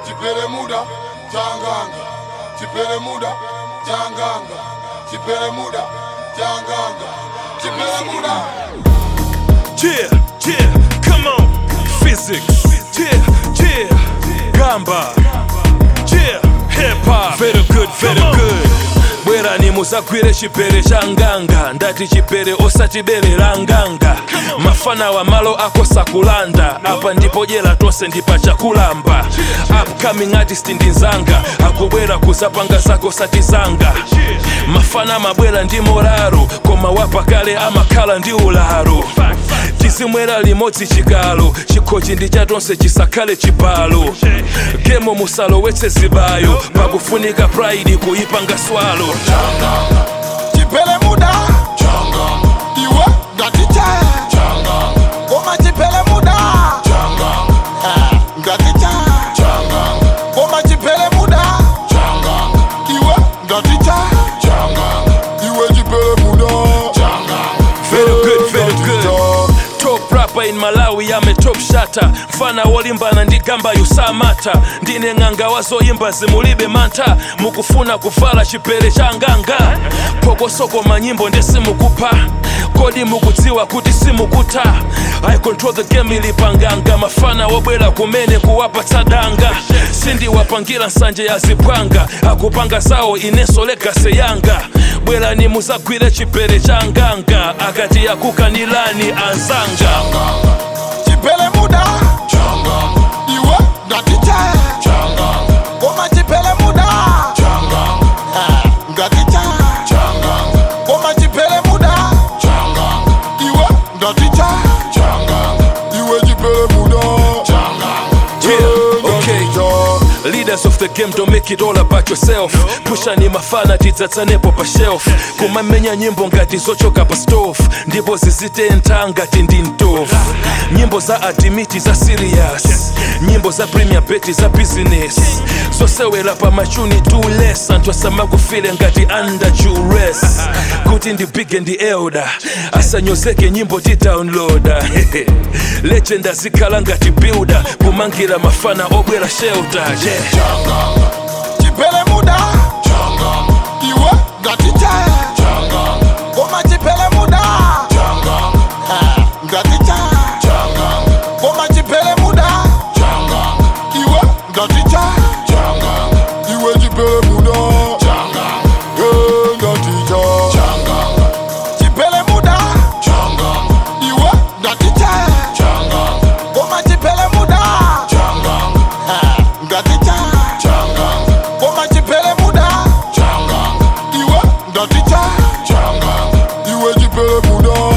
chipere muda changanga chipere muda changanga chipere muda changanga chipere muda Yeah, yeah, come on. Physics. Yeah, yeah. Gamba. Yeah, hip hop. Very good, very good. bwera nimuzagwire chipere cha nganga ndati chipere osatiberera nganga mafana wa malo akosa kulanda apa ndipo jera tonse ndipa chakulamba upcoming artist ndi nzanga akubwera kuzapanga zako satizanga mafana mabwera ndi moraro koma wapakale amakhala ndi ularo tizimwera limodzi chikalo chikhochi ndi chatonse chisakhale chibalo gemo musalowetse zibayo pakufunika pride kuyipanga swalo chipere muda changanga iwe ngaticha changanga koma chipere muda changanga ngaticha changanga koma chipere muda changanga iwe ngaticha changanga iwe chipere muda changanga Very good, very good. Top rapper in Malawi ame top shata mfana wolimbana ndi gamba yusamata ndine ng'anga wazoyimba zimulibe mantha mukufuna kuvala chipere cha nganga pokosoko manyimbo ndesimukupa kodi mukudziwa kuti simukutha i control the game ilipanganga mafana wobwera kumene kuwapatsa danga sindiwapangira nsanje ya zipwanga akupanga zawo ineso legase yanga bwerani muzagwire chipere cha nganga akati yakukanilani anzanga chipere muda changanga iwe ngaticha changanga koma chipere muda changanga ngaticha changanga koma chipere muda changanga iwe ngaticha changanga iwe chipere muda changanga Yeah, okay. Leaders of the game don't make it all about yourself pushani mafana tidzatsanepo pa shelf kumamenya nyimbo ngati zochoka pa stove ndipo zizitentha ngati ndi ntofu nyimbo za adimiti za serious nyimbo za premier beti za business zosewera pa machuni too less anthu asamakufile ngati under duress kuti ndi big and elder asanyozeke nyimbo ti downloada legend azikhala ngati builder kumangira mafana obwera shelter yeah. changanga chipere muda changanga iwe ngaticha changanga koma chipere muda changanga ngaticha changanga koma chipere muda changanga iwe ngaticha changanga iwe chipere muda changanga eh ngaticha changanga chipere muda changanga iwe ngaticha changanga koma chipere muda changanga ngaticha changanga koma chipere muda changanga iwe ngaticha changanga iwe chipere muda